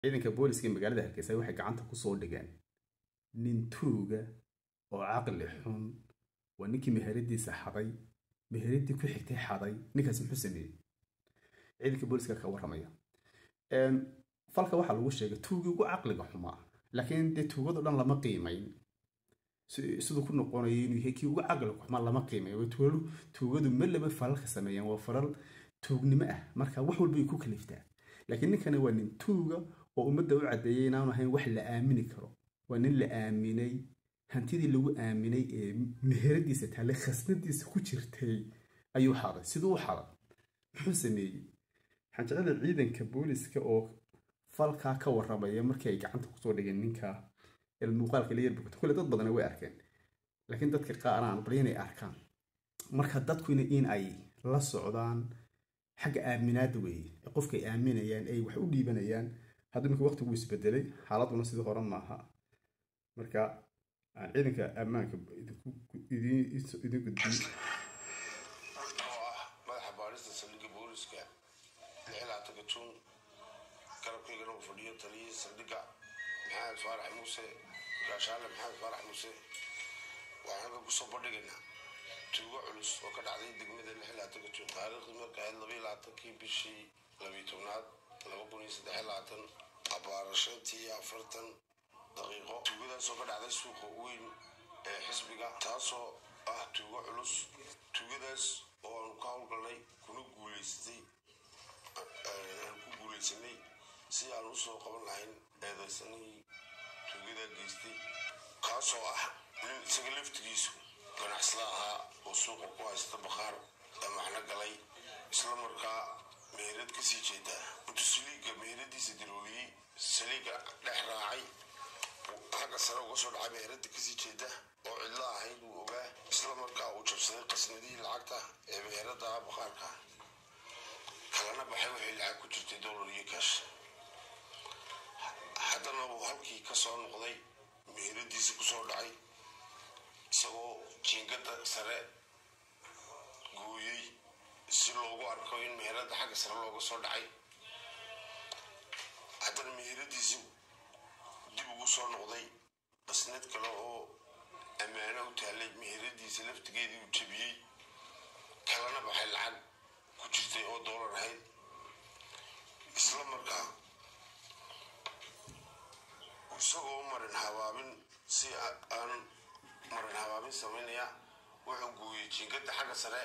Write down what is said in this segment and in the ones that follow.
ciidanka booliska ee magaalada hargeysa waxay gacanta kusoo dhigeen nin tuuga oo caqli xun waa ninkii meheradiisa xaday meheradii ku xigtay xaday ninkaas muxuu sameeyey ciidanka booliska ka warramaya falka waxaa lagu sheegay tuugii ugu caqliga xumaa laakiin dee tuugado dhan lama qiimayn siduu ku noqonayo inuu yahay kii ugu caqliga xumaa lama qiimayo tuugadu ma laba falalka sameeyaan waa falal tuugnimo ah marka wax walba ay ku kaliftaa laakiin ninkani waa nin tuuga oo ummadda u caddeeyay inaanu ahayn wax la aamini karo waa nin la aaminay hantidii lagu aaminay ee meheradiisa taale khasnadiisa ku jirtay ayuu xaday siduu u xaday muxuu sameeyey waxaan jecela ciidanka booliska oo falkaa ka warramaya markii ay gacanta kusoo dhigeen ninka muuqaalka la yarbogto kule dad badana way arkeen laakiin dadka qaar aan bal inay arkaan marka dadkuna in ay la socdaan xagga aaminaada weeye qofka ay aaminayaan ay wax u dhiibanayaan hadda imika waqtigu isbedelay xaaladuna sidii hore maaha marka aan ciidanka ammaanka idin gudbiy oo ah madaxa baadhista saldhigga booliska lixlaataka juun garabkaygana uu fadhiyo taliyihii saldhigga maxamed faarax muuse gaashaale maxamed faarax muuse waxaan halkan kusoo bandhigaynaa tuugo culus oo ka dhacday degmada lixlaataka juun taariikhdii marka ahayd labaiyo labaatankii bishii labiyo tobnaad laba kun iyo saddex labaatan abaara shantii iyo afartan daqiiqo tuugadaasoo ka dhacday suuqa weyn ee xisbiga taasoo ah tuugo culus tuugadaas oo aanu ka howlgalnay kuna guuleysatay aan ku guuleysanay si aan usoo qaban lahayn eedaysanihii tuugadaa geystay kaasoo ah nin isaga laftigiisu ganacsada ahaa oo suuqa ku haysta bakhaar damaxna galay isla markaa meherad kasii jeeda intuu saliiga meheradiisa dirooliyey saliiga dhex raacay xagga sare uga soo dhacay meherada kasii jeeda oo cidlo ahayd wuu ogaa isla markaa uu jabsaday qasnadihii lacagta ee meherada bakhaarka kalana baxay waxay lacag ku jirtay dollar iyo kaash haddana uu halkii ka soo noqday meheradiisa kusoo dhacay isagoo jiingada sare gooyey si loogu arko in meherada xagga sare looga soo dhacay haddana meheradiisi dib ugu soo noqday qasnad kale oo ammaano u taallay meheradiisa laftigeedii uu jebiyey kalana baxay lacag ku jirtay oo doolar ahayd isla markaa isagoo marin habaabin si aan marin habaabin samaynaya wuxuu gooyey jiingada xagga sare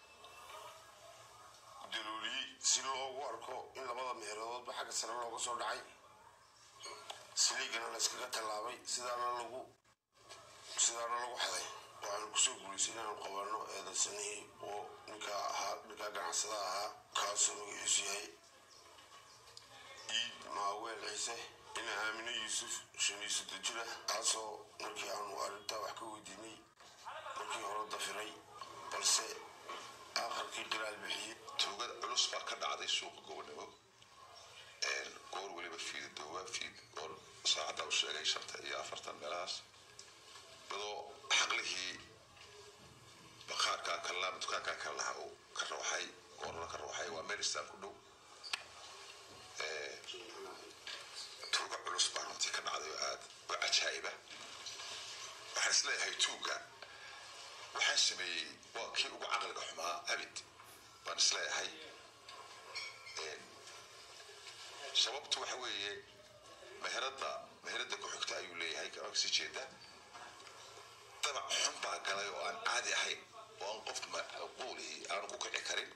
dalooliyey si loogu arko in labada meeradoodba xagga sare looga soo dhacay saliigana la iskaga tallaabay sidaana lagu sidaana lagu xaday waxaanu kusoo guulaysay inaanu qabanno eedaysanihii oo ninkaa ahaa ninkaa ganacsada ahaa kaasoo magaciisu yahay iid maaweel ciise ina aamino yuusuf shan iyo soddon jira kaasoo markii aanu arrintaa wax ka weydiinay markii hore dafiray balse aakhirkii qiraal bixiyey tuugada culus baa ka dhacday suuqa gobonimo goor weliba fiidadoowa fiid goor saacadda u sheegay shanta iyo afartan meelahaas iyadoo xaqlihii bakhaarka kalama dukaanka kale lahaa uu ka rawxay goorna ka rawxay waa meristan ku dhow tuuga culus baa runtii ka dhacday oo aad u cajaa'iba waxaan isleeyahay tuuga waxaan sameeyey waa kii ugu caqliga xumaa abid baan isleeyahay sababtu waxa weeye meherada meherada ku xigta ayuu leeyahay kama kasii jeeda dabac xun baa galay oo aan caadi ahayn oo aan qof quuli aanu ku kici karin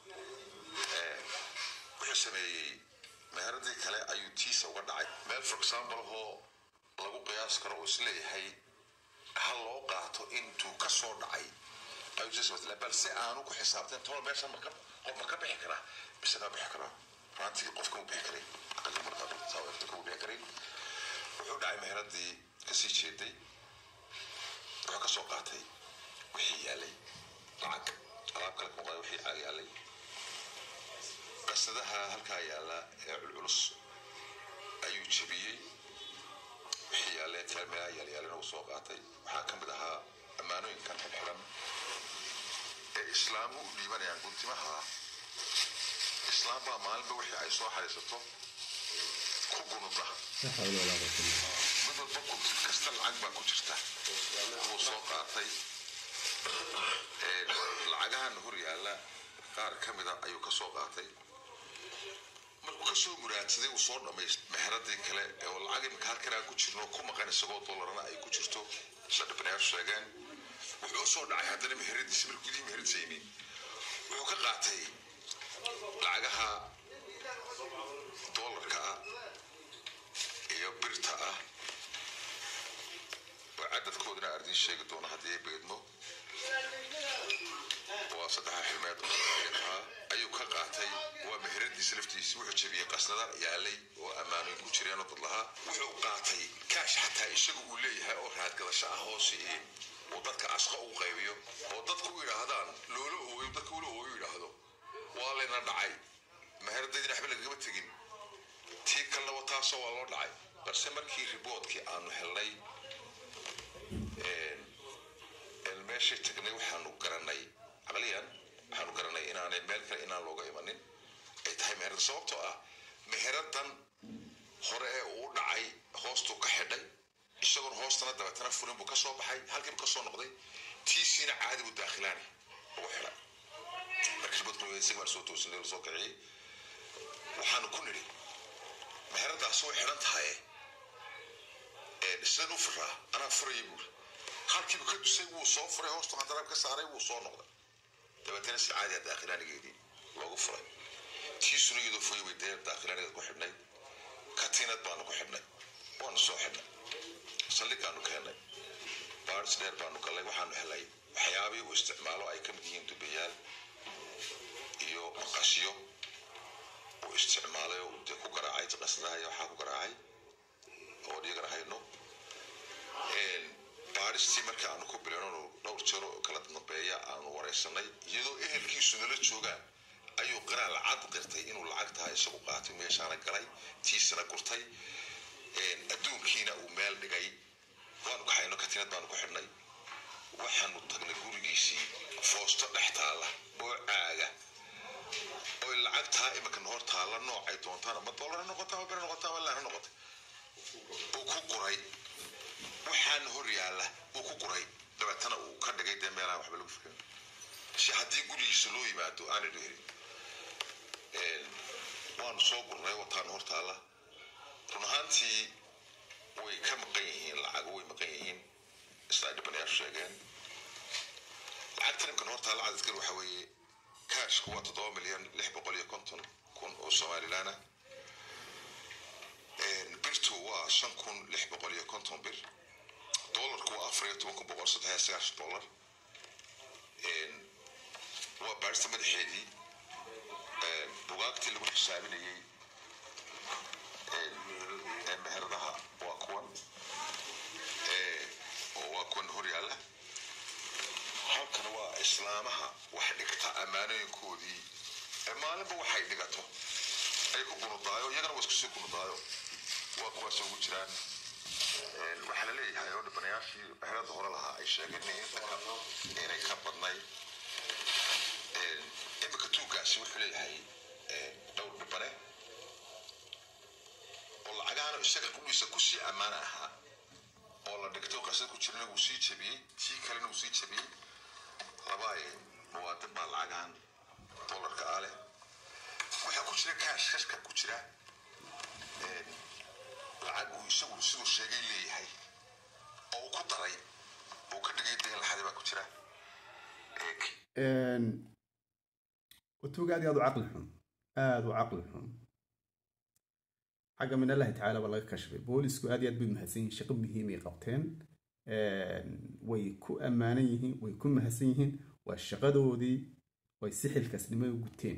wuxuu sameeyey meheradii kale ayuu tiisa uga dhacay meel for example oo lagu qiyaas karo oo isleeyahay ha loo qaato intuu ka soo dhacay ayuu sii samaytay balse aanu ku xisaabteen tolo meesha marka qof ma ka bixi karaa mise ma bixi karaa runtii qofka mu bixi karin aqalka markaa saawirta kuma bixi karin wuxuu dhacay meheradii kasii jeeday wuxuu ka soo qaatay wixii yaalay lacag alaab kale kuma qaday wixii yaalay qasadaha halkaa yaala ee culculus ayuu jebiyey wixii yaalee teelmeelaha yaalyaalina uu soo qaatay waxaa ka mid ahaa ammaanooyinkan xidxidan ee islaamu u dhiibanayaan guntimaha islaam baa maalinba wixii ay soo xariisato ku gunuda la xawla walaa quwwata illa billah. mid walba gunti kasta lacag baa ku jirta wuu soo qaatay Ee, lacagahan hor yaalla qaar ka mida ayuu ka soo qaatay markuu ka soo muraadsaday uu soo dhamaystay meheradii kale oo lacag imika halkan aan ku jirno ku maqan isagoo dollarana ay ku jirto sida dhibanayaashu sheegeen wuxuu u soo dhacay haddana meheradiisa markuu gudihii meheradiisa yimi wuxuu ka qaatay lacagaha dollarka ah iyo birta ah oo cadadkoodana ardiin sheegi doono haddii ay beedmo waa saddexa xilmeed oo ahaa ayuu ka qaatay waa meheradiisa laftiisa wuxuu jebiyey qasnada yaalay oo ammaanooyin ku jireen oo dad lahaa wuxuu qaatay kaash xataa isagu uu leeyahay oo raadgadasho ah hoose iyo uu dadka asqa ugu qaybiyo oo dadku u yidhaahdaan loola ooyo dadka ula ooyo yidhaahdo waa layna dhacay meheradaydina waxba lagagama tegin tii kalena wataasoo waa loo dhacay balse markii riboodkii aanu helnay een meeshay tagnay waxaanu garanay caqliyan waxaanu garanay inaanay meel kale inaan looga imanin ay tahay meherada sababtoo ah meheradan hore ee uu dhacay hoostuu ka xidhay isagoon hoostana dabeetana furin buu ka soo baxay halkiibu ka soo noqday tiisiina caadi buu daakhilaani ugu xidhay marka riboodku isaga baan soo toosinay soo kiciyey waxaanu ku nidhi meheradaasi way xidhan tahay sidaan u furaa anaa furaya buuri halkiiba ka dusay wuu soo furay hoostu handaraab ka saaray wuu soo noqday dabeetana si caadi ah daakhilaanigeedii loogu furay tiisuna iyadoo foy way dee daakhilaanigeed ku xidhnay katiinad baanu ku xidhnay waanu soo xidhnay saldhigaanu keennay baaris dheer baanu gallay waxaanu helay waxyaabihii uu isticmaalo ay ka mid yihiin dubayaal iyo maqasyo uu isticmaalay oo dee ku garaacay qasdaha iyo waxaa ku garaacay oo dhigana hayno baaristii markii aanu ku bilowno dhowr jeer oo kala dambeeya aanu waraysanay iyadoo ehelkiisu nala joogaan ayuu qiraal cad qirtay inuu lacag tahay isagu qaatay meeshaana galay tiisana gurtay adduunkiina uu meel dhigay waanu kaxayno katiinad baanu ku xidhnay waxaanu tagnay gurigiisii foosto dhex taalla oo caaga oy lacagtaa iminkan hor taalla noocay doontaan ama dollar ha noqota ama bere noqota ama laan ha noqota uu ku guray waxaan hor yaalla uu ku guray dabeetana uu ka dhigay dee meelaha waxba lagu fikirin si haddii gurigiisa loo yimaado aanay dheerin waanu soo gurnay wataanu hor taalla run ahaantii way ka maqan yihiin lacago way maqan yihiin sidaa dhibanayaashu sheegeen lacagta nimkan hor taalla cadadkan waxa weeye kaashku waa toddoba milyan lix boqol iyo konton kun oo somalilaana birtu waa shan kun lix boqol iyo konton bir dollarku waa afar iyo toban kun boqol saddex iyo sagaashan dollar waa baarista madaxeedii bugaagtii lagu xisaabinayey meheradaha waa kuwan oo waa kuwan hor yaalla halkan waa islaamaha wax dhigta ammaanooyinkoodii maalinba waxay dhigato ay ku gunudaayo iyagana waa isku sii gunudaayo waa kuwaas ugu jiraan waxaa la leeyahay oo dhibanayaashii meherada hore lahaa ay sheegeen inay ka badnay imika tuugaasi wuxuu leeyahay dhowr dhibane oo lacagaana isaga qudhiisa kusii ammaan ahaa oo la dhigto qasad ku jirana wuu sii jebiyey tii kalena wuu sii jebiyey laba muwaadin baa lacagahan dollarka ah leh waxaa ku jira kaash kashka ku jira lacag uu isagu siduu sheegay leeyahay oo uu ku daray uu ka dhigay dayn laxadi baa ku jira watuuga aad iyo aad u caqli xun aada u caqli xun xagga min allahi tacaala baa laga kashfay boolisku aad iyo aad bay mahadsan yihiin shaqo muhiimay qabteen way ku ammaanan yihiin way ku mahadsan yihiin waa shaqadoodii way si xilkaasnimo u guteen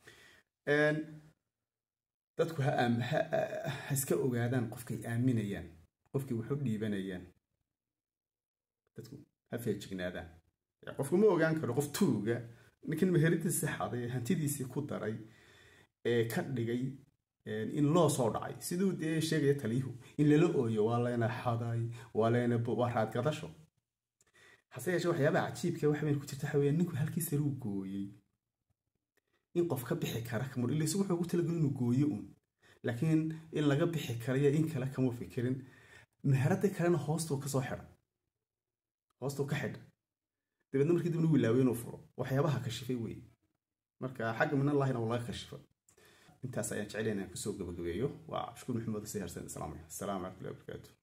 dadku ha iska ogaadaan qofkay aaminayaan qofkay wax u dhiibanayaan dadku ha feejignaadaan qofku ma ogaan karo qof tuuga ninkan meheradiisa xaday hantidiisii ku daray ee ka dhigay in loo soo dhacay siduu dee sheegaya taliyuhu in lala ooyo waa layna xaday waa layna waa raadgadasho hase yeeshee waxyaabaha cajiibka waxa weyn ku jirta waxa weeye ninku halkii saruu gooyey in qof ka bixi kara kamur ila isagu wuxuu ugu talagelin inuu gooyo un laakiin in laga bixi karayo in kale kama fikirin meherada kalena hoostuu kasoo xidha hoostuu ka xidha dabeedna markii dibna wilaaway inuu furo waxyaabaha kashifay weeye marka xagga min allahina waa laga kashifa intaas ayaan jecel inaan kusoo gabagabeeyo waa cabdishukuur maxamed si harsan islaamaya asalaamu calaykum warahmatullahi wabarakaatu